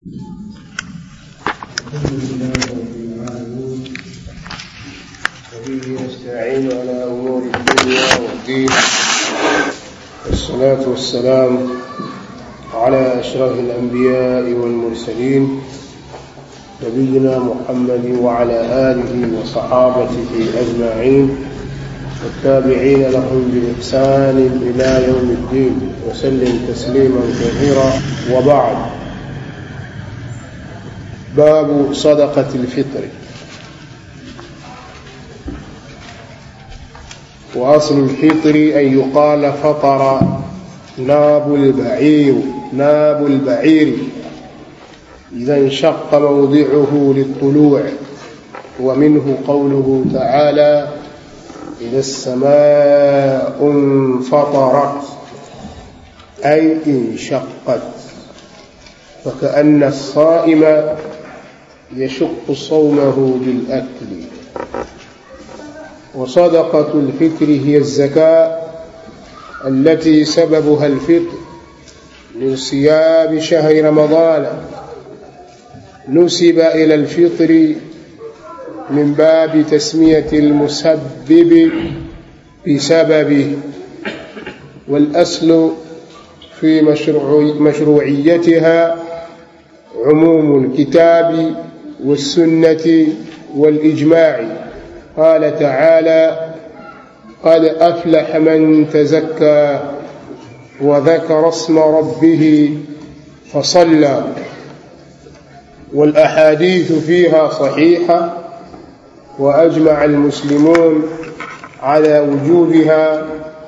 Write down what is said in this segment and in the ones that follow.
الحمد لله رب العالمين وبه نستعين على امور الدنيا والدين والصلاه والسلام على اشرف الانبياء والمرسلين نبينا محمد وعلى اله وصحابته اجمعين والتابعين لهم باحسان الى يوم الدين وسلم تسليما كثيرا وبعد باب صدقة الفطر وأصل الفطر أن يقال فطر ناب البعير ناب البعير إذا انشق موضعه للطلوع ومنه قوله تعالى إذا السماء انفطرت أي انشقت فكأن الصائم يشق صومه بالأكل وصدقة الفطر هي الزكاة التي سببها الفطر من صيام شهر رمضان نسب إلى الفطر من باب تسمية المسبب بسببه والأصل في مشروع مشروعيتها عموم الكتاب والسنة والإجماع قال تعالى قد أفلح من تزكى وذكر اسم ربه فصلى والأحاديث فيها صحيحة وأجمع المسلمون على وجوبها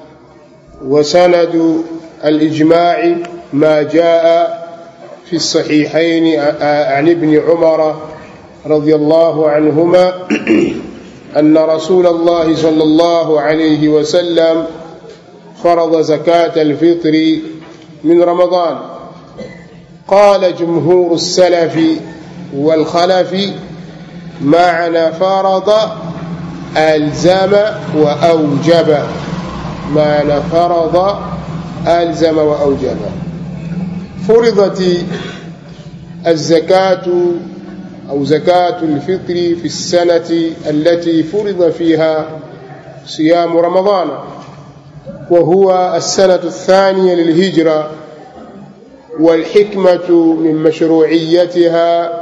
وسند الإجماع ما جاء في الصحيحين عن ابن عمر رضي الله عنهما أن رسول الله صلى الله عليه وسلم فرض زكاة الفطر من رمضان قال جمهور السلف والخلف معنى فرض ألزم وأوجب معنى فرض ألزم وأوجب فرضت الزكاة أو زكاة الفطر في السنة التي فرض فيها صيام رمضان وهو السنة الثانية للهجرة والحكمة من مشروعيتها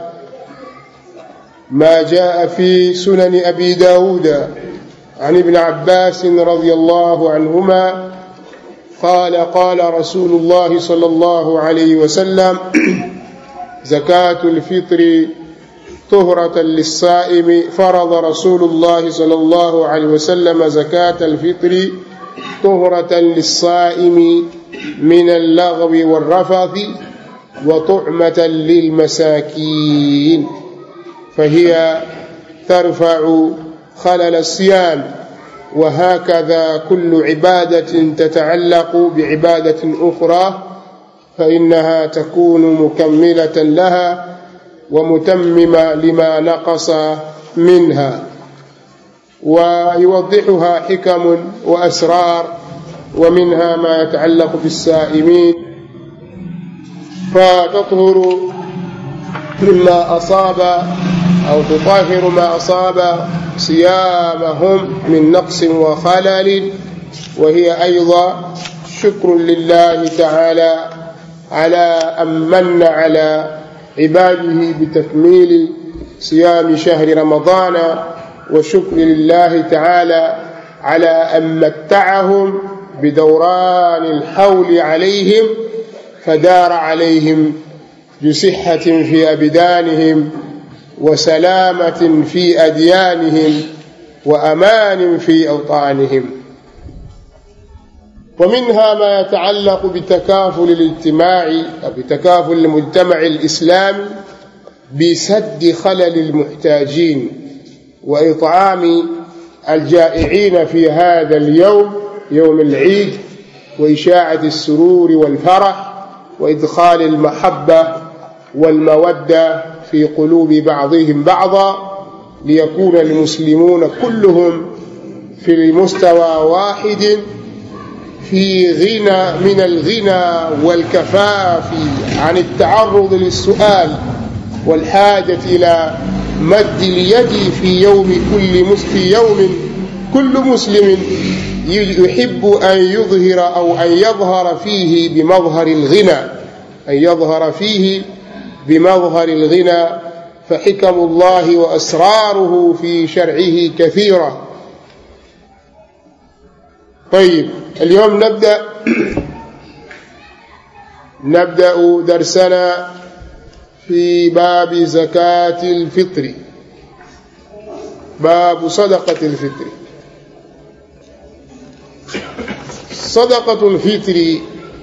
ما جاء في سنن أبي داود عن ابن عباس رضي الله عنهما قال قال رسول الله صلى الله عليه وسلم زكاة الفطر طهرة للصائم فرض رسول الله صلى الله عليه وسلم زكاة الفطر طهرة للصائم من اللغو والرفث وطعمة للمساكين فهي ترفع خلل الصيام وهكذا كل عبادة تتعلق بعبادة أخرى فإنها تكون مكملة لها ومتممة لما نقص منها ويوضحها حكم وأسرار ومنها ما يتعلق بالسائمين فتطهر مما أصاب أو تطهر ما أصاب صيامهم من نقص وخلل وهي أيضا شكر لله تعالى على أن من على عباده بتكميل صيام شهر رمضان وشكر لله تعالى على أن متعهم بدوران الحول عليهم فدار عليهم بصحة في أبدانهم وسلامة في أديانهم وأمان في أوطانهم ومنها ما يتعلق بتكافل الاجتماع أو بتكافل المجتمع الإسلامي بسد خلل المحتاجين وإطعام الجائعين في هذا اليوم يوم العيد وإشاعة السرور والفرح وإدخال المحبة والمودة في قلوب بعضهم بعضا ليكون المسلمون كلهم في مستوى واحد في غنى من الغنى والكفاف عن التعرض للسؤال والحاجة إلى مد اليد في يوم كل في يوم كل مسلم يحب أن يظهر أو أن يظهر فيه بمظهر الغنى أن يظهر فيه بمظهر الغنى فحكم الله وأسراره في شرعه كثيرة طيب اليوم نبدأ نبدأ درسنا في باب زكاة الفطر باب صدقة الفطر صدقة الفطر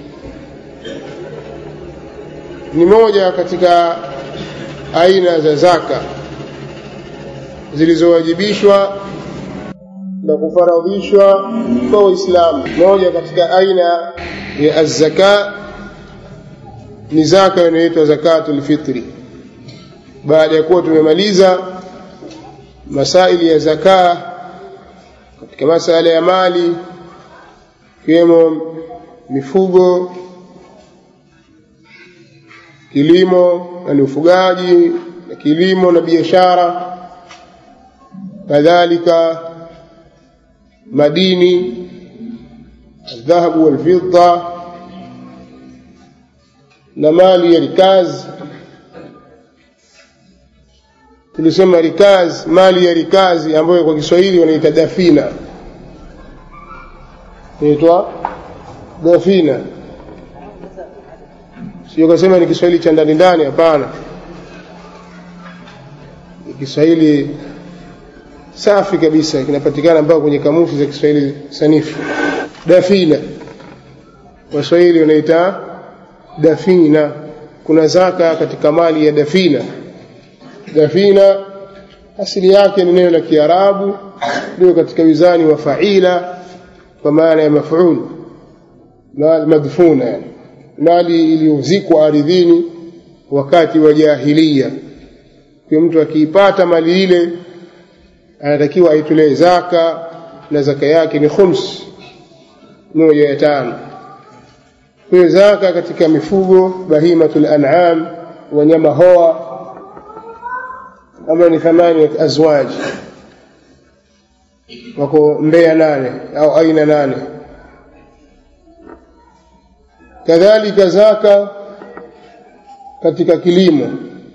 ni moja katika aina za zaka zilizowajibishwa na kufaradhishwa kwa Waislamu. Moja katika aina ya azzaka ni zaka inayoitwa zakatul fitri. Baada ya kuwa tumemaliza masaili ya zaka katika masala ya mali ikiwemo mifugo kilimo na ni ufugaji na kilimo na biashara kadhalika madini الذهب والفضة na mali ya rikaz tulisema rikaz mali ya rikazi ambayo kwa Kiswahili wanaita dafina inaitwa dafina sio kasema ni Kiswahili cha ndani ndani hapana ni Kiswahili safi kabisa kinapatikana mpaka kwenye kamusi za Kiswahili sanifu dafina waswahili wanaita dafina kuna zaka katika mali ya dafina dafina asili yake ni neno la Kiarabu ndio katika wizani wa faila kwa maana ya maf'ul madfuna yani mali iliyozikwa ardhini wakati wa jahiliya kwa mtu akiipata mali ile anatakiwa aitolee zaka na zaka yake ni khums moja ya tano kwa zaka katika mifugo bahimatul an'am wanyama hoa ama ni thamani ya azwaji wako mbea nane au aina nane kadhalika zaka katika kilimo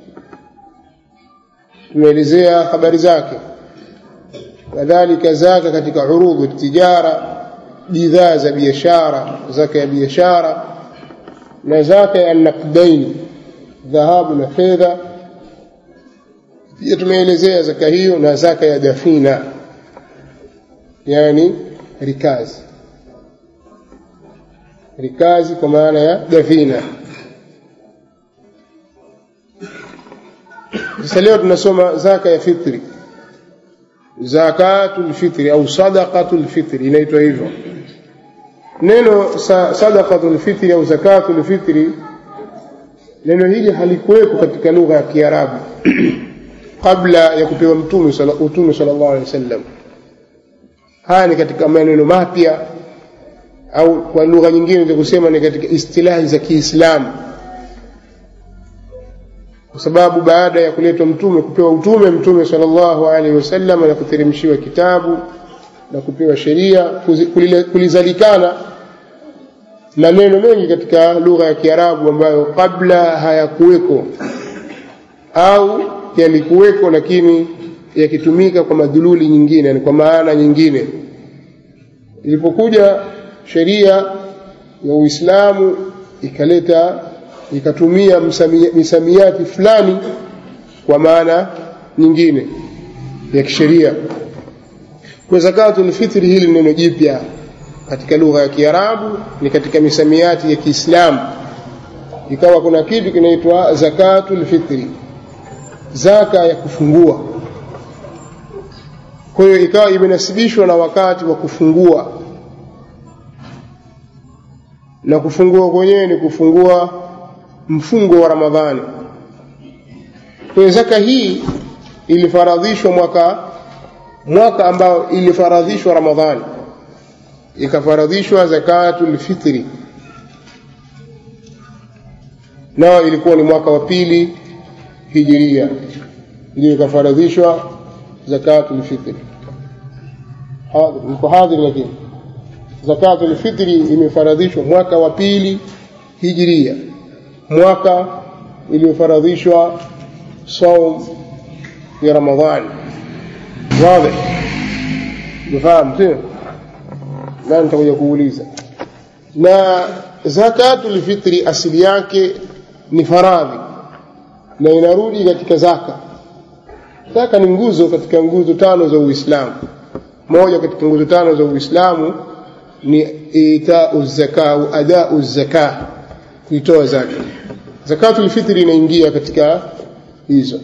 tumeelezea habari zake kadhalika zaka katika urudhu tijara bidhaa za biashara zaka ya biashara na zaka ya naqdaini dhahabu na fedha pia tumeelezea zaka hiyo na zaka ya dafina yani rikazi rikazi kwa maana ya dafina sasa leo tunasoma zaka ya fitri zakatul fitri au sadaqatul fitri inaitwa hivyo neno sadaqatul fitri au zakatul fitri neno hili halikuwepo katika lugha ya Kiarabu kabla ya kupewa mtume utume sallallahu alaihi wasallam haya ni katika maneno mapya au kwa lugha nyingine za kusema ni katika istilahi za Kiislamu kwa sababu baada ya kuletwa mtume kupewa utume mtume sallallahu alaihi wasallam na kuteremshiwa kitabu na kupewa sheria kulizalikana maneno mengi katika lugha ya Kiarabu ambayo kabla hayakuweko au yalikuweko lakini yakitumika kwa madhululi nyingine yani kwa maana nyingine ilipokuja sheria ya Uislamu ikaleta ikatumia misamiati fulani kwa maana nyingine ya kisheria kwa zakatul fitri hili neno jipya katika lugha ya Kiarabu ni katika misamiati ya Kiislamu ikawa kuna kitu kinaitwa zakatul fitri zaka ya kufungua kwa hiyo ikawa imenasibishwa na wakati wa kufungua na kufungua kwenyewe ni kufungua mfungo wa Ramadhani. Kwa zaka hii ilifaradhishwa mwaka mwaka ambao ilifaradhishwa Ramadhani, ikafaradhishwa zakatul fitri nao ilikuwa ni mwaka wa pili hijiria ndio ikafaradhishwa zakatul fitri mko hadhiri lakini zakatul fitri imefaradhishwa mwaka wa pili hijiria mwaka iliyofaradhishwa saum ya ramadhani wazi mfahamu sio na nitakuja kuuliza na zakatul fitri asili yake ni faradhi na inarudi katika zaka zaka ni nguzo katika nguzo tano za uislamu moja katika nguzo tano za uislamu ni itau zaka au adau zaka kuitoa zaka zakatul fitri inaingia katika hizo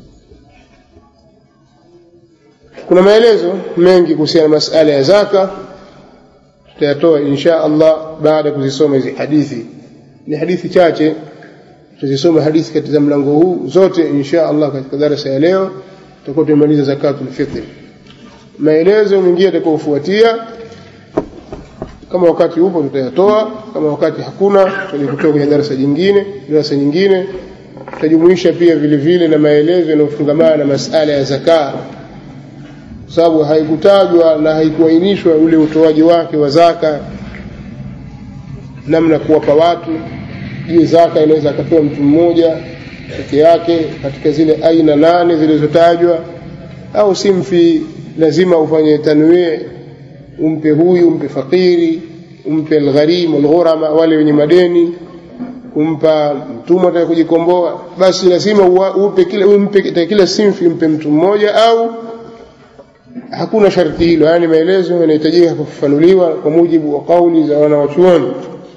kuna maelezo mengi kuhusiana na masala ya zaka tutayatoa insha Allah baada ya kuzisoma hizi hadithi ni hadithi chache tutazisoma hadithi katika mlango huu zote insha Allah katika darasa ya leo tutakuwa tumemaliza zakatul fitr maelezo mengine yatakayofuatia kama wakati upo tutayatoa kama wakati hakuna tutakutoa kwenye darasa jingine darasa nyingine tutajumuisha pia vile vile na maelezo yanayofungamana na masala ya zakaa kwa sababu haikutajwa na haikuainishwa ule utoaji wake wa zaka namna kuwapa watu je zaka inaweza akapewa mtu mmoja peke yake katika zile aina nane zilizotajwa au simfi lazima ufanye tanwii umpe huyu umpe fakiri umpe algharim alghurama wale wenye madeni kumpa mtumwa ataka kujikomboa basi lazima upe kila umpe kila simfi umpe mtu mmoja au hakuna sharti hilo yani maelezo yanahitajika kufafanuliwa kwa mujibu wa kauli za wanawachuoni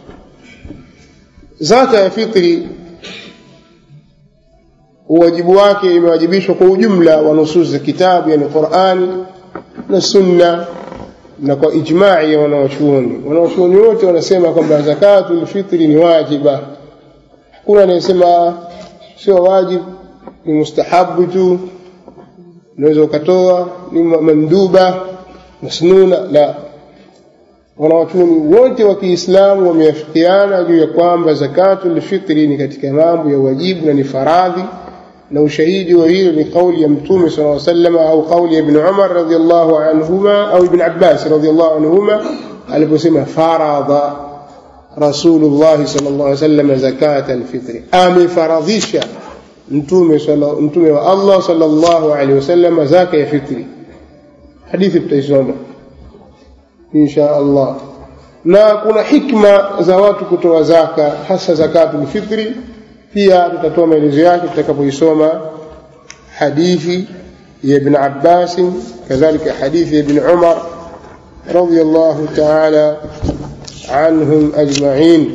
zaka ya fitri uwajibu wake imewajibishwa kwa ujumla wa nusus za kitabu yani Qur'ani na sunna na kwa ijma'i ya wanawachuoni wanawachuoni wote wanasema kwamba zakatul fitri ni wajiba hakuna anayesema sio wajib ni mustahabu tu unaweza ukatoa ni manduba masnuna la wanawachuoni wote wa Kiislamu wameafikiana juu ya kwamba zakatul fitri ni katika mambo ya wajibu na ni faradhi na ushahidi wa hilo ni kauli ya mtume صلى الله عليه وسلم au kauli ya ibn Umar radhiallahu anhuma au ibn Abbas radhiallahu anhuma aliposema faradha Rasulullah sallallahu alaihi wasallam zakat alfitri amefaradhisha mtume mtume wa Allah sallallahu alaihi wasallam zaka ya fitri hadithi tutaisoma insha Allah na kuna hikma za watu kutoa zaka hasa zakatul fitri pia tutatoa maelezo yake tutakapoisoma hadithi ya ibn Abbas kadhalika hadithi ya ibn Umar radiyallahu ta'ala عنهم أجمعين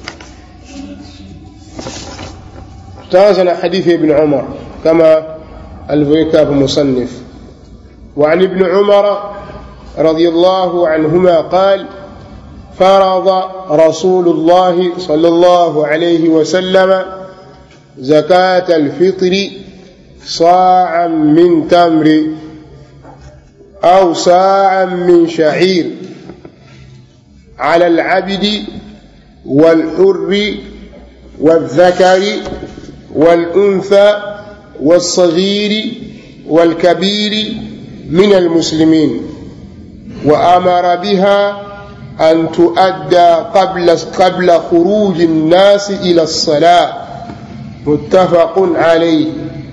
تازن حديث ابن عمر كما الفيكاب مصنف وعن ابن عمر رضي الله عنهما قال فرض رسول الله صلى الله عليه وسلم زكاة الفطر صاعا من تمر أو صاعا من شعير على العبد والحر والذكر والأنثى والصغير والكبير من المسلمين وأمر بها أن تؤدى قبل قبل خروج الناس إلى الصلاة متفق عليه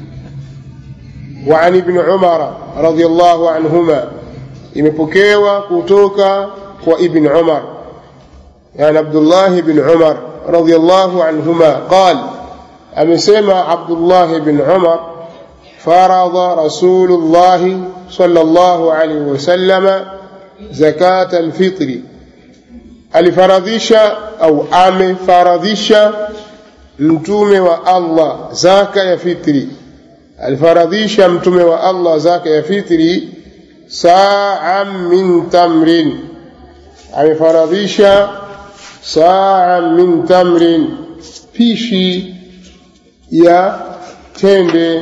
وعن ابن عمر رضي الله عنهما imepokewa kutoka kwa ibn umar yani abdullah ibn umar radiyallahu anhuma qal amesema abdullah ibn umar faradha rasulullah sallallahu alayhi wasallama zakat alfitri alifaradhisha au amefaradhisha mtume wa Allah zaka ya fitri alifaradhisha mtume wa Allah zaka ya fitri sa'an min tamrin amefaradhisha sa'an min tamrin pishi ya tende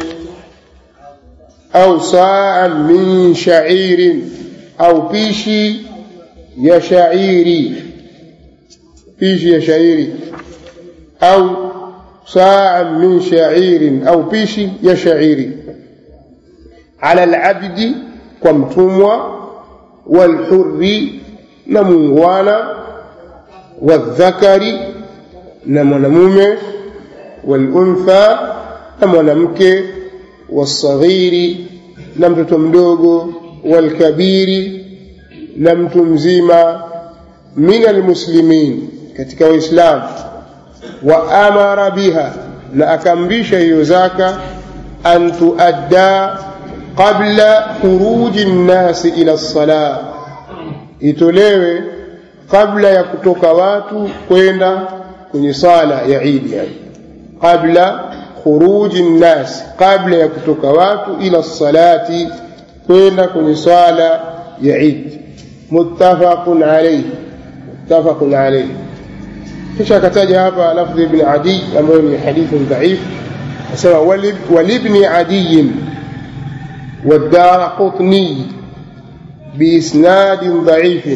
au sa'an min sha'irin au pishi ya shairi pishi ya shairi au saa min shairin au pishi ya shairi ala alabdi kwa mtumwa walhurri na muungwana wadhakari na mwanamume waluntha na mwanamke wasaghiri na mtoto mdogo walkabiri na mtu mzima min almuslimin katika waislamu wa amara biha na akaamrisha hiyo zaka an tuadda qabla khuruji nnasi ila lsalah itolewe kabla ya kutoka watu kwenda kwenye sala ya idi yani qabla khuruji nnas kabla ya kutoka watu ila salati kwenda kwenye sala ya idi muttafaqun alayhi muttafaqun alayhi kisha akataja hapa lafdhi ibn adi ambayo ni hadithi dhaif asema walibni adiyin والدار قطني بإسناد ضعيف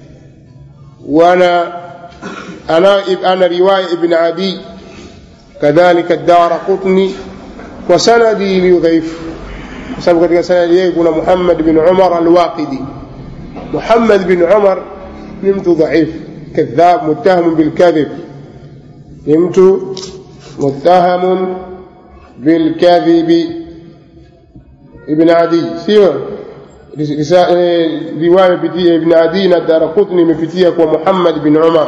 وانا انا انا روايه ابن عدي كذلك الدار قطني وسندي لضعيف sababu katika sanadi yake kuna Muhammad bin Umar al-Waqidi Muhammad bin Umar ni mtu dhaif kadhab muttaham bil kadhib ni mtu muttaham bil kadhib ibn Adi sio riwaya imepitia Ibn Adi na Daraqutni imepitia kwa Muhammad bin Umar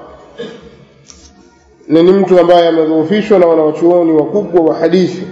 na ni mtu ambaye amedhoofishwa na wanawachuoni wakubwa wa hadithi.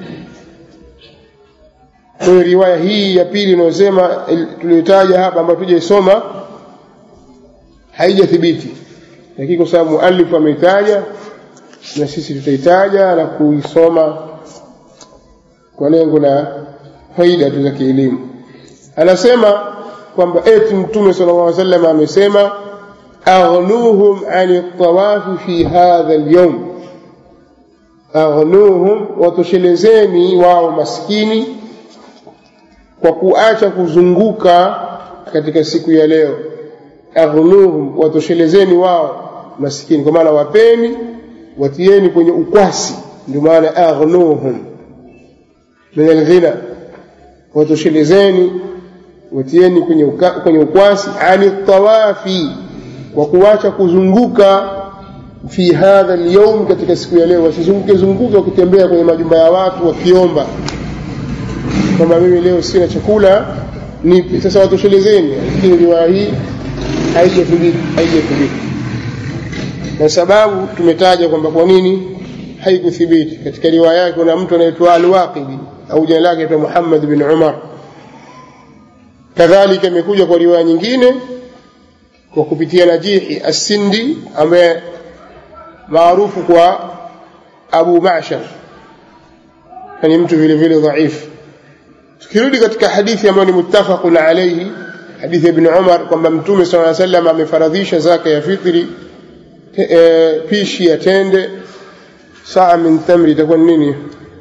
Kwa hiyo riwaya hii ya pili inayosema tuliyotaja hapa ambayo tujaisoma haijathibiti, lakini kwa sababu muallifu ameitaja na sisi tutaitaja na kuisoma kwa lengo la faida tu za kielimu. Anasema kwamba eti Mtume sallallahu alaihi wasallam amesema aghnuhum ani tawafi fi hadha alyawm, aghnuhum, watoshelezeni wao maskini kwa kuacha kuzunguka katika siku ya leo. Aghnuhum, watoshelezeni wao maskini, kwa maana wapeni, watieni kwenye ukwasi, ndio maana aghnuhum min alghina, watoshelezeni watieni kwenye, uka, kwenye ukwasi ani tawafi kwa kuacha kuzunguka fi hadha alyawm, katika siku ya leo. Wasizunguke zunguke wakitembea kwenye majumba ya watu wakiomba kwamba mimi leo sina chakula nipe. Sasa watoshelezeni, lakini riwaya hii haijathibiti, haijathibiti na sababu tumetaja kwamba kwa nini haikuthibiti. Katika riwaya yake kuna mtu anaitwa Al-Waqidi au jina lake anaitwa Muhammad bin Umar. Kadhalika imekuja kwa riwaya nyingine kwa kupitia Najihi As-Sindi ambaye maarufu kwa Abu Ma'shar, ni mtu vile vile dhaifu. Tukirudi katika hadithi ambayo ni muttafaqun alayhi, hadithi ya Ibn Umar kwamba Mtume sallallahu alayhi wasallam amefaradhisha zaka ya fitri e, pishi ya tende saa min tamri, itakuwa ni nini?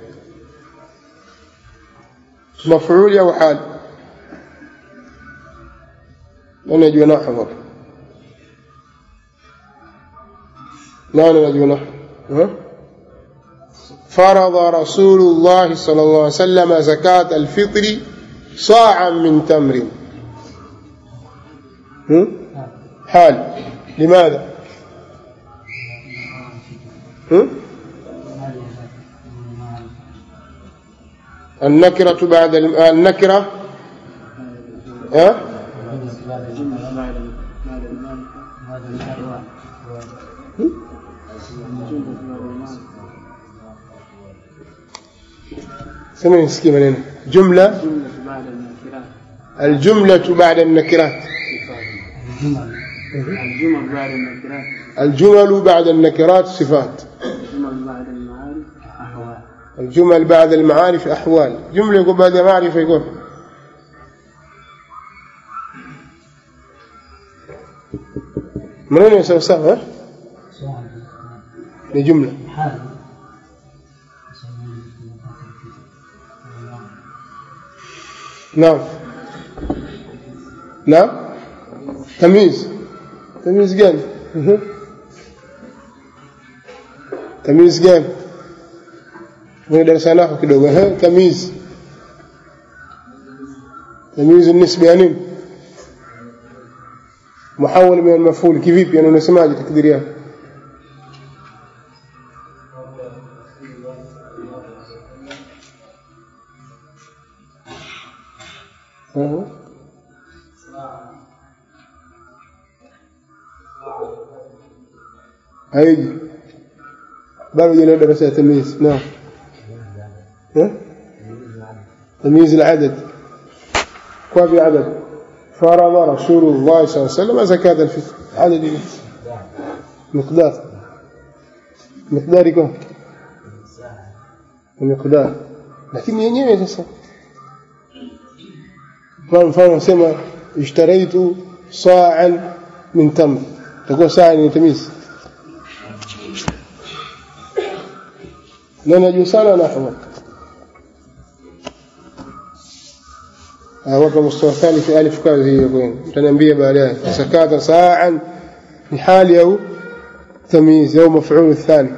Mafuli au hali? Nani ajua nahwu hapa? Nani anajua nahwu? فرض رسول الله صلى الله عليه وسلم زكاة الفطر صاعا من تمر حال لماذا النكرة بعد النكرة ها سمعني نسكي منين جملة الجملة بعد النكرات الجمل بعد النكرات الجمل بعد النكرات صفات الجمل بعد المعارف أحوال الجمل بعد المعارف أحوال جملة يقول بعد معرفة يقول منين يسوي سوا ها؟ لجملة نعم نعم تمييز tamizi gani Mhm. tamizi gani kwenye darasa nako kidogo ehe tamizi tamizi nisba ya nini muhawal min almaful kivipi yani unasemaje takdiri yake Mhm. haiji bado jana darasa ya tamyiz naam ها؟ تمييز العدد كيف عدد فرض رسول الله صلى الله عليه وسلم زكاة الفطر عدد إيه؟ مقدار مقدار يكون مقدار لكن yenyewe sasa kwa mfano nasema ishtaraitu sa'an min tamr takuwa saa ni tamiz na najua sana nahwa wapa mustawa thalith alif kazi hiyo kwenu mtaniambia baadaye sakata sa'an ni hali au tamyiz au maf'ul الثاني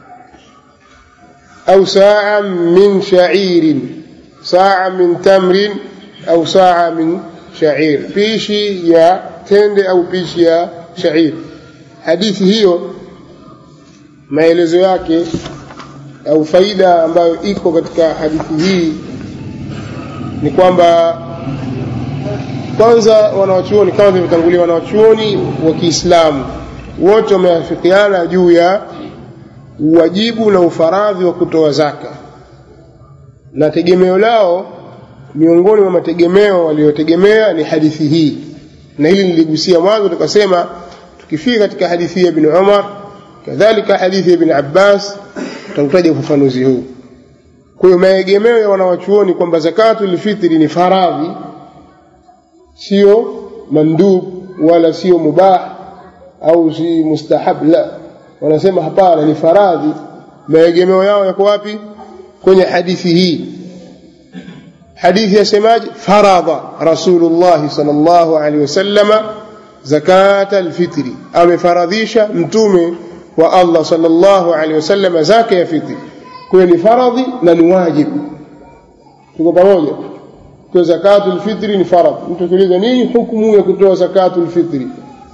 أو ساعة من شعير ساعة من تمر أو ساعة من شعير بيشي يا تند أو بيشي يا شعير hadithi hiyo maelezo yake au faida ambayo iko katika hadithi hii ni kwamba kwanza wanawachuoni kama vilivyotangulia wanawachuoni wa Kiislamu wote wameafikiana juu ya uwajibu na ufaradhi wa kutoa zaka na tegemeo lao miongoni mwa mategemeo waliotegemea ni hadithi hii na hili niligusia mwanzo tukasema tukifika katika hadithi ya ibn Umar kadhalika hadithi ya ibn Abbas tutataja ufafanuzi huu kwa hiyo maegemeo ya wanawachuoni kwamba zakatul fitri ni faradhi sio mandub wala sio mubah au si mustahab la wanasema hapana ni faradhi maegemeo yao yako wapi kwenye hadithi hii hadithi yasemaje faradha rasulullah sallallahu alaihi wasallama zakata alfitri amefaradhisha mtume wa Allah sallallahu alaihi wasallama zaka ya fitri kwa ni faradhi na ni wajibu tuko pamoja kwa zakatul fitri ni faradhi mtu kiuliza nini hukumu ya kutoa zakatul fitri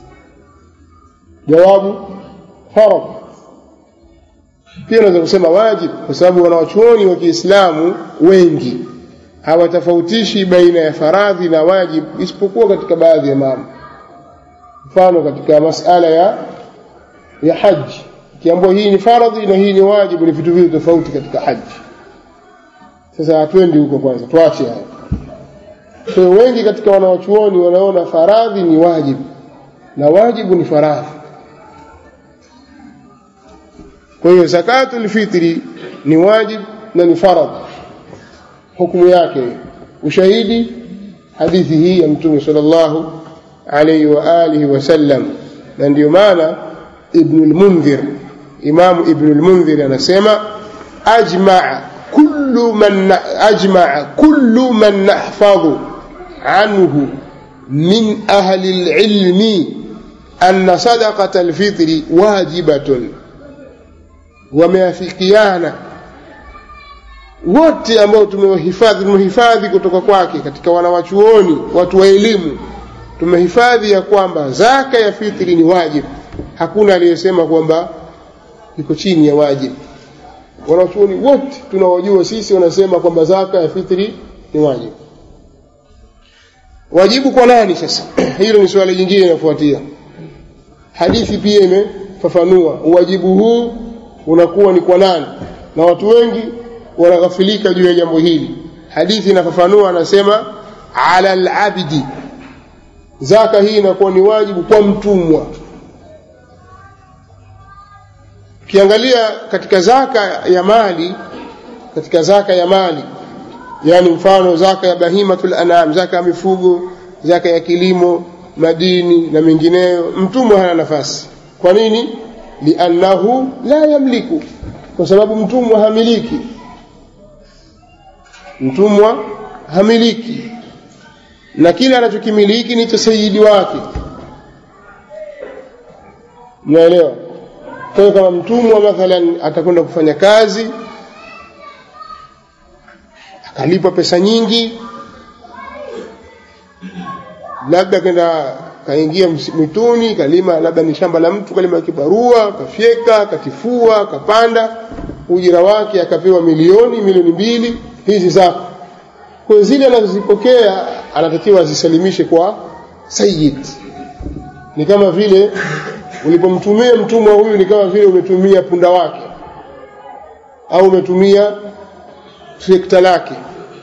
jawabu faradhi pia unaweza kusema wajib kwa sababu wanawachuoni wa Kiislamu wengi hawatofautishi baina ya faradhi na wajib isipokuwa katika baadhi ya mambo mfano katika masala ya ya haji kiambiwa hii ni faradhi na hii ni wajibu ni vitu viwili tofauti katika haji sasa hatuendi huko kwanza tuache haya kwa wengi katika wanawachuoni wanaona faradhi ni wajibu na wajibu ni faradhi kwa hiyo zakatul fitri ni wajib na ni faradhi hukumu yake ushahidi hadithi hii ya mtume sallallahu alayhi wa alihi wasallam na ndio maana ibn al-munzir imam ibn al-munzir anasema ajma'a kullu man ajma'a kullu man nahfadhu anhu min ahli al-ilmi anna sadaqata al-fitri wajibatun wameafikiana wote ambao tumewahifadhi tumehifadhi kutoka kwake katika wanawachuoni watu wa elimu tumehifadhi ya kwamba zaka ya fitri ni wajibu hakuna aliyesema kwamba iko chini ya wajibu wanachuoni wote tunaojua sisi wanasema kwamba zaka ya fitri ni wajibu wajibu kwa nani sasa hilo ni swali jingine linafuatia hadithi pia imefafanua uwajibu huu unakuwa ni kwa nani na watu wengi wanaghafilika juu ya jambo hili hadithi inafafanua anasema ala alabdi zaka hii inakuwa ni wajibu kwa mtumwa ukiangalia katika zaka ya mali katika zaka ya mali yani mfano zaka ya bahimatul anam zaka ya mifugo zaka ya kilimo madini na mengineyo mtumwa hana nafasi kwa nini liannahu la yamliku kwa sababu mtumwa hamiliki mtumwa hamiliki na kile anachokimiliki ni cha sayidi wake mnaelewa kwa hiyo kama mtumwa mathalan atakwenda kufanya kazi akalipwa pesa nyingi labda kenda kaingia mwituni kalima labda ni shamba la mtu kalima kibarua kafyeka katifua kapanda ujira wake akapewa milioni milioni mbili hizi zako kwa zile anazozipokea anatakiwa azisalimishe kwa sayyid ni kama vile ulipomtumia mtumwa huyu ni kama vile umetumia punda wake au umetumia trekta lake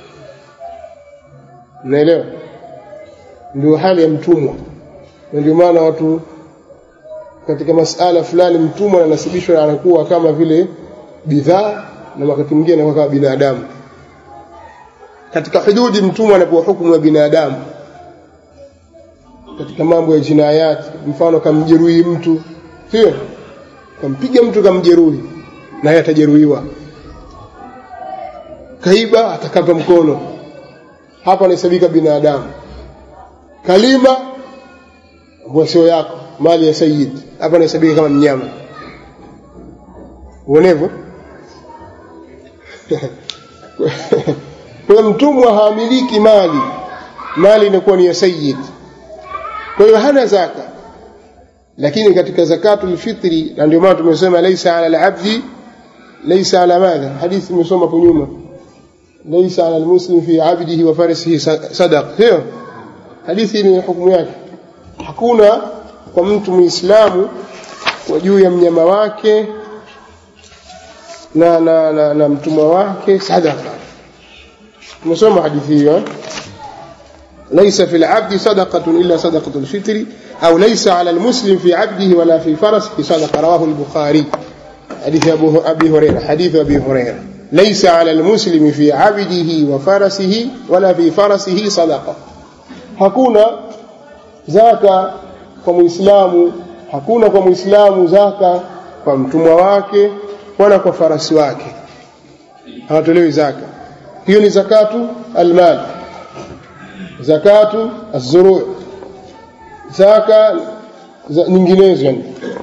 unaelewa ndio hali ya mtumwa na ndio maana watu katika masala fulani mtumwa ananasibishwa anakuwa kama vile bidhaa na wakati mwingine anakuwa kama binadamu katika hududi mtumwa anapewa hukumu ya binadamu katika mambo ya jinayati mfano kamjeruhi mtu sio kampiga mtu kamjeruhi naye atajeruhiwa kaiba atakatwa mkono hapa anahesabika binadamu kalima ambayo sio yako mali ya sayyid hapa anahesabika kama mnyama uonevo kwa mtumwa haamiliki mali mali inakuwa ni ya sayyid kwa hiyo hana zaka lakini katika zakatul fitri na ndio maana tumesema laisa ala al-abdi laisa ala madha hadithi imesoma hapo nyuma laisa ala al-muslim fi abdihi wa farisihi sadaq hiyo hadithi ni hukumu yake hakuna kwa mtu muislamu kwa juu ya mnyama wake na na, na, na mtumwa wake sadaqa tumesoma hadithi hiyo ليس في العبد صدقة إلا صدقة الفطر أو ليس على المسلم في عبده ولا في فرسه صدقة رواه البخاري حديث أبو أبي هريرة حديث أبي هريرة ليس على المسلم في عبده وفرسه ولا في فرسه صدقة hakuna zaka kwa muislamu hakuna kwa muislamu zaka kwa mtumwa wake wala kwa farasi wake hawatolewi zaka hiyo ni zakatu almal zakatu azuru zaka za nyinginezo yani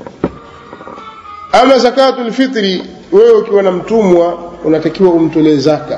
ama zakatu alfitri wewe ukiwa na mtumwa unatakiwa umtolee zaka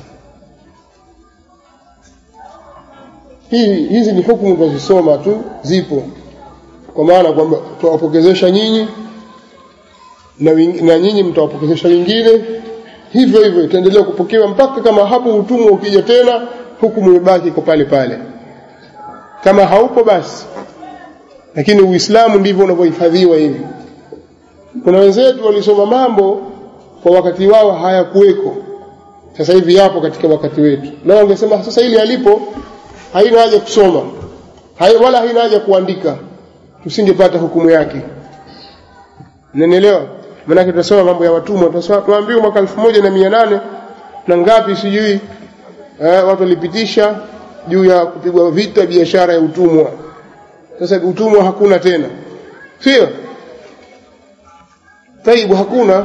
hii hizi ni hukumu tunazisoma tu zipo kwa maana kwamba tuwapokezesha nyinyi na, na nyinyi mtawapokezesha wengine hivyo hivyo itaendelea kupokewa mpaka kama hapo utumwa ukija tena hukumu imebaki iko pale pale kama haupo basi lakini uislamu ndivyo unavyohifadhiwa hivi kuna wenzetu walisoma mambo kwa wakati wao hayakuweko sasa hivi yapo katika wakati wetu na wangesema sasa hili halipo haina haja kusoma hai, wala haina haja kuandika tusingepata hukumu yake nanielewa maanake tunasoma mambo ya watumwa tuambiwa mwaka elfu moja na mia nane na ngapi sijui eh, watu walipitisha juu ya kupigwa vita biashara ya utumwa sasa utumwa hakuna tena sio taibu hakuna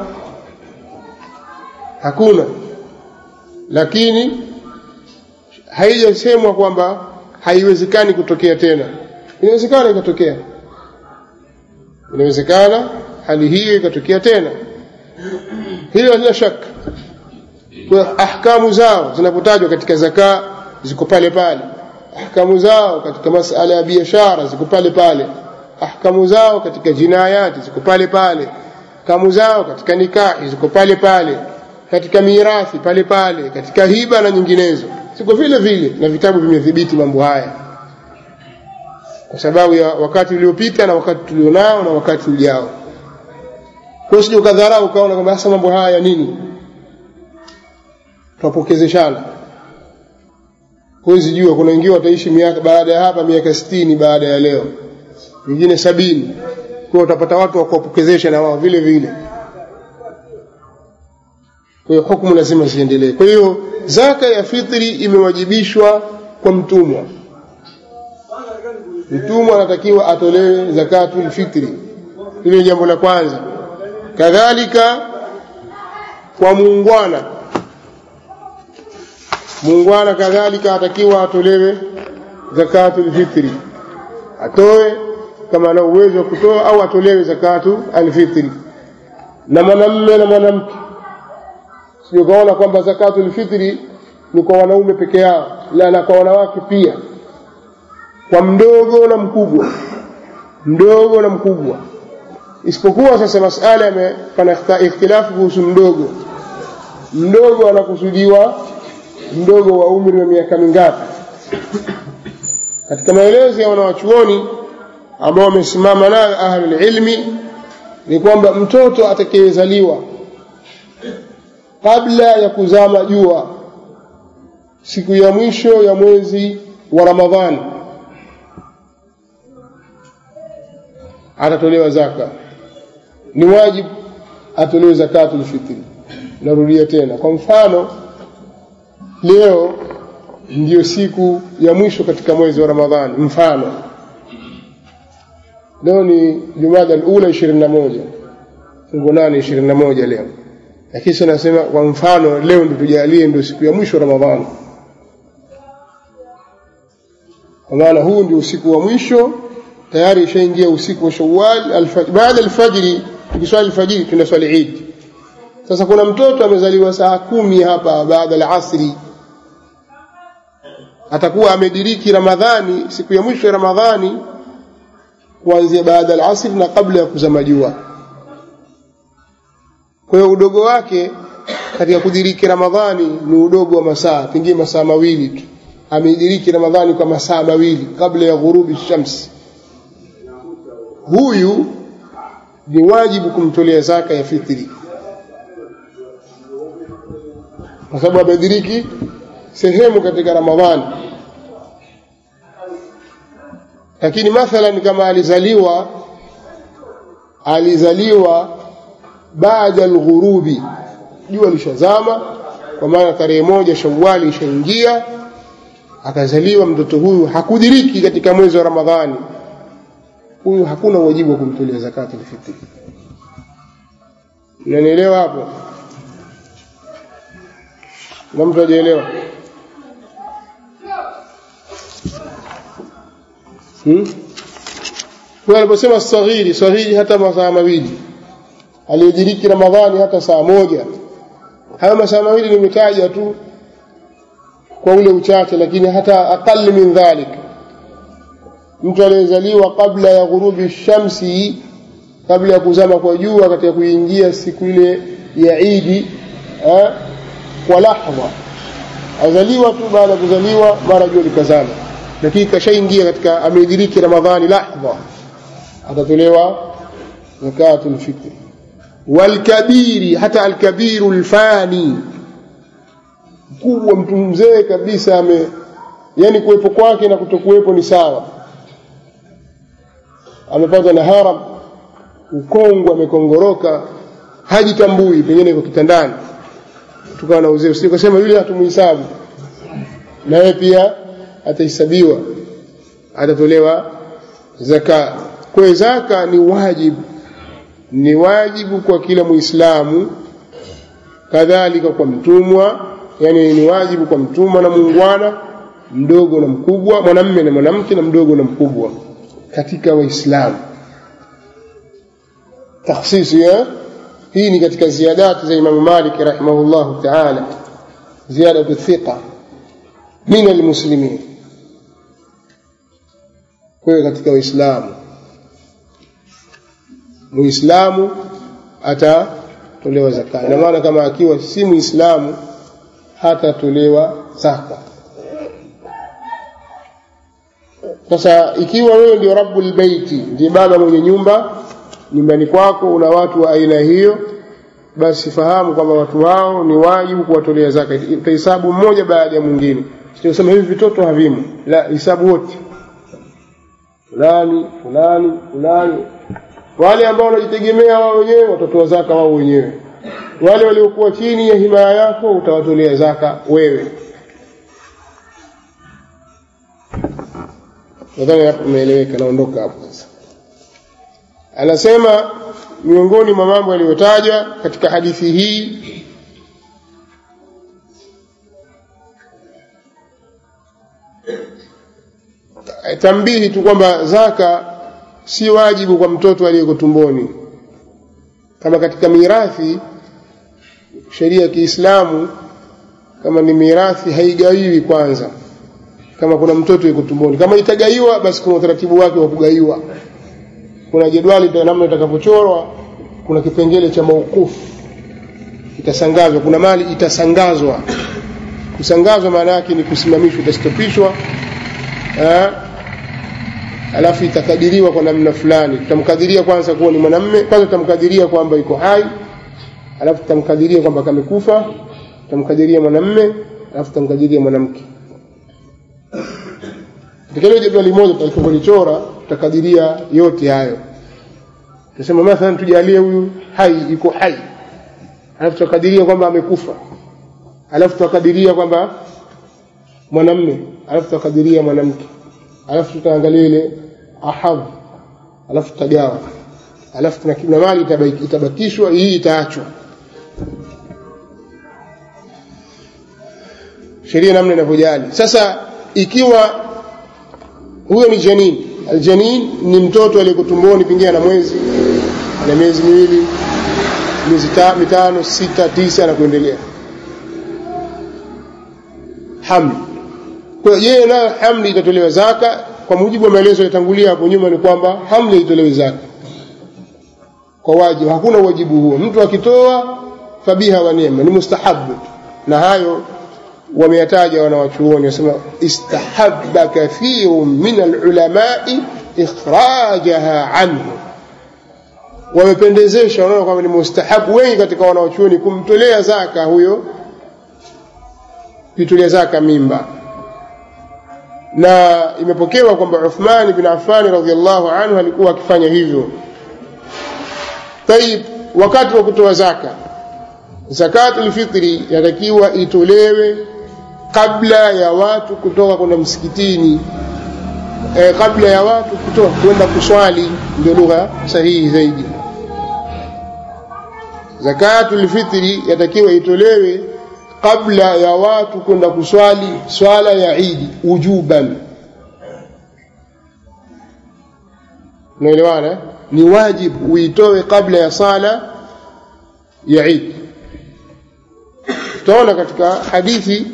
hakuna lakini haijasemwa kwamba haiwezekani kutokea tena inawezekana ikatokea inawezekana hali hiyo ikatokea tena hiyo halina shaka kwa ahkamu zao zinapotajwa katika zaka ziko pale pale ahkamu zao katika masala ya biashara ziko pale pale ahkamu zao katika jinayati ziko pale pale ahkamu zao katika nikahi ziko pale pale katika mirathi pale pale katika hiba na nyinginezo ziko vile vile na vitabu vimedhibiti mambo haya kwa sababu ya wakati uliopita na wakati tulionao na wakati ujao kwa usije ukadharau ukaona kwamba sasa mambo haya nini twapokezeshana huwezi jua kuna wengine wataishi miaka baada ya hapa miaka sitini baada ya leo wengine sabini kwa utapata watu wa kuwapokezesha na wao vile vile kwa hiyo hukumu lazima ziendelee kwa hiyo zaka ya fitri imewajibishwa kwa mtumwa mtumwa anatakiwa atolewe zakatul fitri hilo ni jambo la kwanza kadhalika kwa muungwana muungwana kadhalika atakiwa atolewe zakatul fitri atoe kama ana uwezo wa kutoa au atolewe zakatu alfitri na mwanamme na mwanamke sio kaona kwamba zakatu alfitri ni kwa wanaume peke yao la na kwa wanawake pia kwa mdogo na mkubwa mdogo na mkubwa isipokuwa sasa masala yame- pana ikhta- ikhtilafu kuhusu mdogo mdogo anakusudiwa mdogo wa umri wa miaka mingapi katika maelezo ya wanawachuoni ambao wamesimama nayo ahlul ilmi ni kwamba mtoto atakayezaliwa kabla ya kuzama jua siku ya mwisho ya mwezi wa Ramadhani atatolewa zaka ni wajibu atolewe zakatul fitri narudia tena kwa mfano leo ndiyo siku ya mwisho katika mwezi wa Ramadhani mfano leo ni Jumada al-ula 21 fungu nane 21 leo lakini sasa nasema kwa mfano leo ndio tujalie ndio siku ya mwisho Ramadhani kwa maana huu ndio usiku wa mwisho tayari ishaingia usiku wa Shawwal alfajr baada alfajiri tukiswali alfajiri tunaswali Eid sasa kuna mtoto amezaliwa saa kumi hapa baada ya asri atakuwa amediriki Ramadhani siku ya mwisho ya Ramadhani kuanzia baada ya asri na kabla ya kuzama jua kwa hiyo udogo wake katika kudiriki Ramadhani ni udogo wa masaa pengine masaa mawili tu ameidiriki Ramadhani kwa masaa mawili kabla ya ghurubi shamsi huyu ni wajibu kumtolea zaka ya fitri kwa sababu amediriki sehemu katika Ramadhani lakini mathalan kama alizaliwa alizaliwa baada alghurubi jua lishazama kwa maana tarehe moja Shawwali ishaingia akazaliwa mtoto huyu hakudiriki katika mwezi wa Ramadhani huyu hakuna wajibu wa kumtolea zakati alfitri unanielewa hapo na mtu hajaelewa hmm? kwa aliposema saghiri saghiri hata masaa mawili aliyediriki Ramadhani hata saa moja hayo masaa mawili nimetaja tu kwa ule uchache lakini hata aqall min dhalik mtu aliyezaliwa kabla ya ghurubi shamsi kabla ya kuzama kwa jua katika kuingia siku ile ya Idi eh, kwa lahdha azaliwa tu baada ya kuzaliwa mara jua likazama lakini kashaingia katika ameidiriki Ramadhani lahdha atatolewa zakatul fitri walkabiri hata alkabiru alfani mkubwa mtu mzee kabisa ame yani kuwepo kwake na kutokuwepo ni sawa amepatwa na haram ukongwe amekongoroka hajitambui pengine iko kitandani tukawa na uzee usije kusema yule hatumuhesabu na yeye pia atahesabiwa atatolewa zaka kwa zaka ni wajibu ni wajibu kwa kila muislamu kadhalika kwa mtumwa yani ni wajibu kwa mtumwa na muungwana mdogo na mkubwa mwanamme na mwanamke na mdogo na mkubwa katika waislamu takhsisi ya hii ni katika ziyadati za Imam Malik rahimahullah ta'ala ziyadatu thiqa min almuslimin kwa katika waislamu muislamu atatolewa zaka ina maana kama akiwa si muislamu hatatolewa zaka sasa ikiwa wewe ndio rabbul baiti ndiye baba mwenye nyumba nyumbani kwako una watu wa aina hiyo basi fahamu kwamba watu hao ni wajibu kuwatolea zaka utahesabu mmoja baada ya mwingine sio hivi vitoto havimu la hesabu wote fulani fulani fulani wale ambao wanajitegemea wao wenyewe watatoa zaka wao wenyewe wale waliokuwa chini ya himaya yako utawatolea zaka wewe nadhani hapo umeeleweka naondoka hapo sasa anasema miongoni mwa mambo yaliyotajwa katika hadithi hii tambihi tu kwamba zaka si wajibu kwa mtoto aliyeko tumboni kama katika mirathi sheria ya Kiislamu kama ni mirathi haigawiwi kwanza kama kuna mtoto yuko tumboni kama itagaiwa basi kuna utaratibu wake wa kugaiwa kuna jedwali namna itakavyochorwa kuna kipengele cha maukufu itasangazwa kuna mali itasangazwa kusangazwa maana yake ni kusimamishwa itastopishwa alafu itakadiriwa kwa namna fulani tutamkadiria kwanza kuwa ni mwanamme kwanza tutamkadiria kwamba iko hai alafu tutamkadiria kwamba kamekufa tutamkadiria mwanamme alafu tutamkadiria mwanamke katika hilo jedwali moja tutakapolichora tutakadiria yote hayo tusema mathalan tujalie huyu hai iko hai alafu tutakadiria kwamba amekufa alafu tutakadiria kwamba mwanamme alafu tutakadiria mwanamke alafu tutaangalia ile ahadh alafu tutagawa alafu kuna kuna mali itabakishwa hii itaachwa sheria namna inavyojali sasa ikiwa huyo ni janin aljanin ni mtoto aliyeko tumboni pengine ana mwezi ana miezi miwili miezi mitano sita tisa na kuendelea hamli kwa hiyo yeye nayo hamli itatolewa zaka kwa mujibu wa maelezo yatangulia hapo nyuma ni kwamba hamli itolewe zaka kwa wajibu hakuna wajibu huo mtu akitoa fabiha wa neema ni mustahabu na hayo wameyataja wanawachuoni wasema istahabba kathirun min alulamai ikhrajaha anhu wamependezesha wanaona kwamba ni mustahabu wengi katika wanawachuoni kumtolea zaka huyo kuitolea zaka mimba na imepokewa kwamba Uthman bin Affan radhiallahu anhu alikuwa akifanya hivyo tayib wakati wa kutoa zaka zakatul fitri yatakiwa itolewe kabla ya watu kutoka kwenda msikitini e, kabla ya watu kutoka kwenda kuswali ndio lugha sahihi zaidi zakatul fitri yatakiwa itolewe kabla ya watu kwenda kuswali swala ya idi ujuban unaelewana ni wajibu uitoe kabla ya sala ya idi tutaona katika hadithi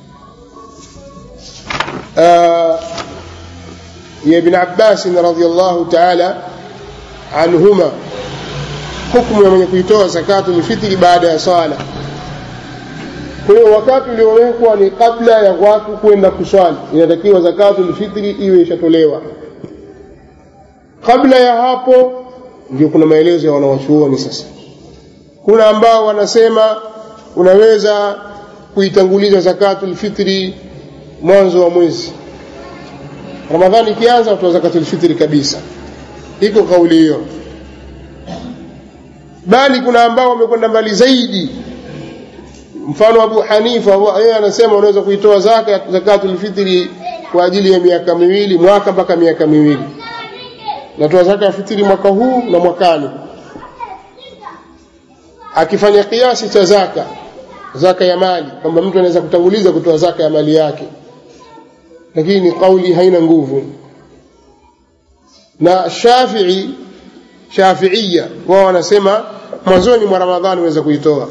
ya ibn Abbas radhiyallahu ta'ala anhuma hukumu ya mwenye kuitoa zakatul fitri baada ya swala kwa hiyo wakati uliowekwa ni kabla ya watu kwenda kuswali inatakiwa zakatul fitri iwe ishatolewa kabla ya hapo ndio kuna maelezo ya wanawachuoni sasa kuna ambao wanasema unaweza kuitanguliza zakatul fitri mwanzo wa mwezi ramadhani ikianza utoa zakatul fitri kabisa iko kauli hiyo bali kuna ambao wamekwenda mbali zaidi mfano Abu Hanifa yeye anasema unaweza kuitoa zaka zakatul fitri kwa ajili ya miaka miwili mwaka mpaka miaka miwili natoa zaka ya fitri mwaka huu na mwakani akifanya kiasi cha zaka zaka ya mali kwamba mtu anaweza kutanguliza kutoa zaka ya mali yake lakini kauli haina nguvu na Shafi'i Shafi'ia wao wanasema mwanzoni mwa Ramadhani unaweza kuitoa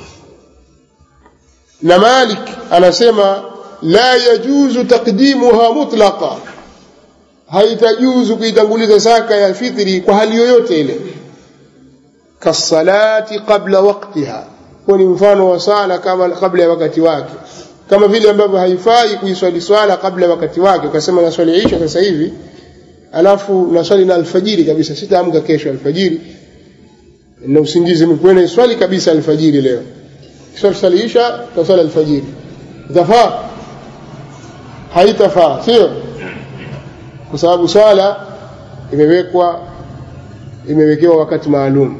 na Malik anasema la yajuzu taqdimuha mutlaqa haitajuzu kuitanguliza zaka ya fitri kwa hali yoyote ile kasalati qabla waqtiha huo ni mfano wa sala kama kabla ya wakati wake kama vile ambavyo haifai kuiswali swala kabla ya wakati wake ukasema naswali isha sasa hivi alafu naswali na alfajiri kabisa sitaamka kesho alfajiri na usingizi mkwena iswali kabisa alfajiri leo kiswali swali isha taswali alfajiri itafaa haitafaa sio kwa sababu swala imewekwa imewekewa wakati maalum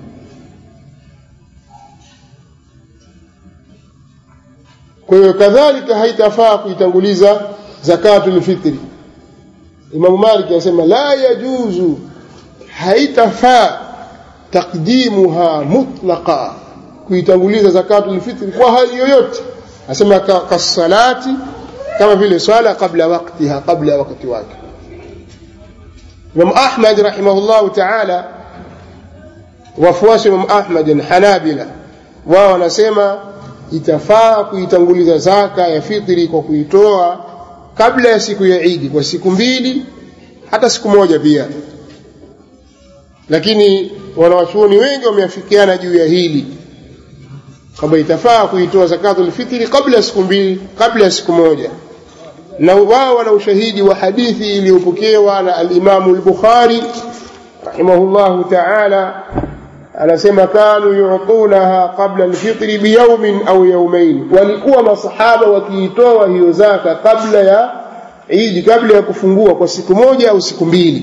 kwa hiyo kadhalika haitafaa kuitanguliza zakatul fitri Imam Malik anasema la yajuzu haitafaa takdimuha mutlaqa kuitanguliza zakatul fitri kwa hali yoyote anasema kasalati kama vile swala kabla waktiha kabla wakati wake Imam Ahmad rahimahullahu taala, wafuasi wa Imam Ahmad Hanabila, wao wanasema itafaa kuitanguliza zaka ya fitri kwa kuitoa kabla ya siku ya Idi kwa siku mbili hata siku moja pia, lakini wanawachuoni wengi wameafikiana juu ya hili kwamba itafaa kuitoa zakatul fitri kabla ya siku mbili, kabla ya siku moja, na wao wana ushahidi wa hadithi iliyopokewa na alimamu al-Bukhari rahimahullahu ta'ala, anasema kanu yutunaha qabla alfitri biyaumin au yaumain, walikuwa masahaba wakiitoa hiyo zaka kabla ya Idi, kabla ya kufungua kwa siku moja au siku mbili.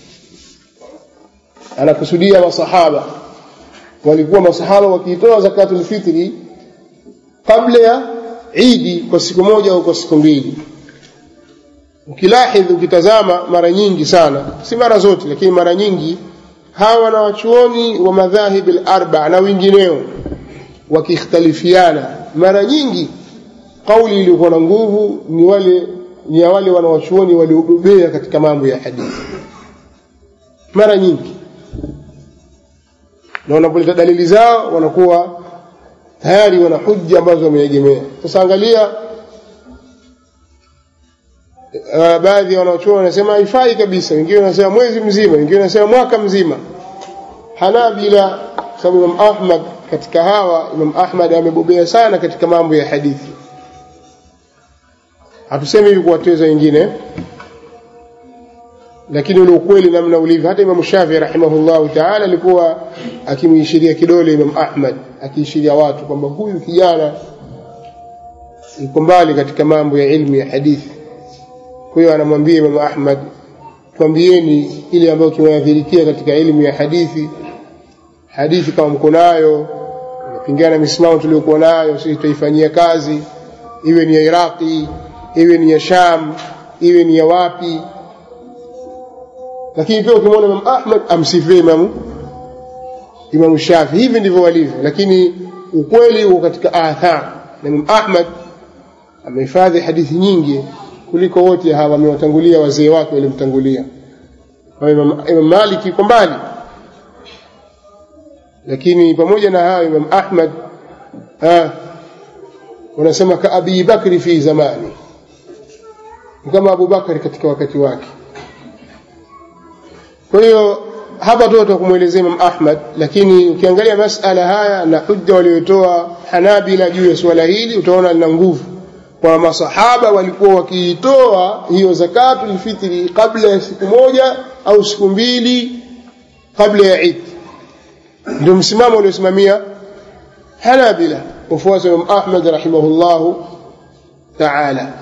Anakusudia masahaba walikuwa masahaba wakiitoa zakatul fitri kabla ya Idi kwa siku moja au kwa siku mbili. Ukilahidhi, ukitazama mara nyingi sana, si mara zote, lakini mara nyingi hawa wanawachuoni wa madhahib al-arba na wengineo wakikhtalifiana, mara nyingi kauli iliyokuwa na nguvu ni wale ni ya wale wanawachuoni waliobobea katika mambo ya hadithi, mara nyingi na wanapoleta dalili zao wanakuwa tayari wana hujja ambazo wameegemea. Sasa angalia, uh, baadhi ya wanachuoni wanasema haifai kabisa, wengine wanasema mwezi mzima, wengine wanasema mwaka mzima. Hanabila, sababu Imam Ahmad katika hawa, Imam Ahmad amebobea sana katika mambo ya hadithi. Hatusemi hivi kuwateza wengine, lakini ule ukweli namna ulivyo. Hata Imam Shafii rahimahullahu taala alikuwa akimwishiria kidole Imam Ahmad, akiishiria watu kwamba huyu kijana yuko mbali katika mambo ya ilmu ya hadithi. Kwa hiyo anamwambia Imam Ahmad, twambieni ile ambayo tunaadhirikia katika ilmu ya hadithi. Hadithi kama mko nayo inapingana misimamo tuliokuwa nayo, sisi tutaifanyia kazi, iwe ni ya Iraqi, iwe ni ya Sham, iwe ni ya wapi lakini pia ukimwona Imam Ahmad amsifie Imamu Imamu Shafi. Hivi ndivyo walivyo, lakini ukweli uko katika athar, na Imam Ahmad amehifadhi hadithi nyingi kuliko wote hawa wamewatangulia wazee wake walimtangulia. Imam, Imam Malik yuko mbali, lakini pamoja na hayo Imam Ahmad ha, wanasema ka Abi Bakri fi zamani, kama Abu Bakari katika wakati wake. Kwa hiyo hapa tu tutakumwelezea Imam Ahmad, lakini ukiangalia masala haya na hujja waliotoa Hanabila juu ya suala hili utaona lina nguvu, kwa masahaba walikuwa wakiitoa hiyo zakatul fitri kabla ya siku moja au siku mbili kabla ya Eid. Ndio msimamo uliosimamia Hanabila, wafuasi wa Imam Ahmad rahimahullahu taala.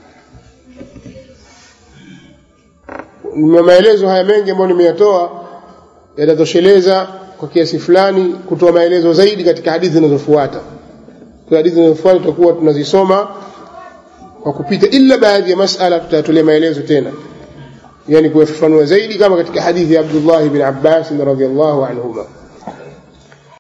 maelezo haya mengi ambayo nimeyatoa yatatosheleza kwa kiasi fulani kutoa maelezo zaidi katika hadithi zinazofuata. Kwa hadithi zinazofuata tutakuwa tunazisoma kwa kupita, ila baadhi ya masala tutayatolea maelezo tena, yani kuyafafanua zaidi, kama katika hadithi ya Abdullah bin Abbas radhiyallahu anhuma.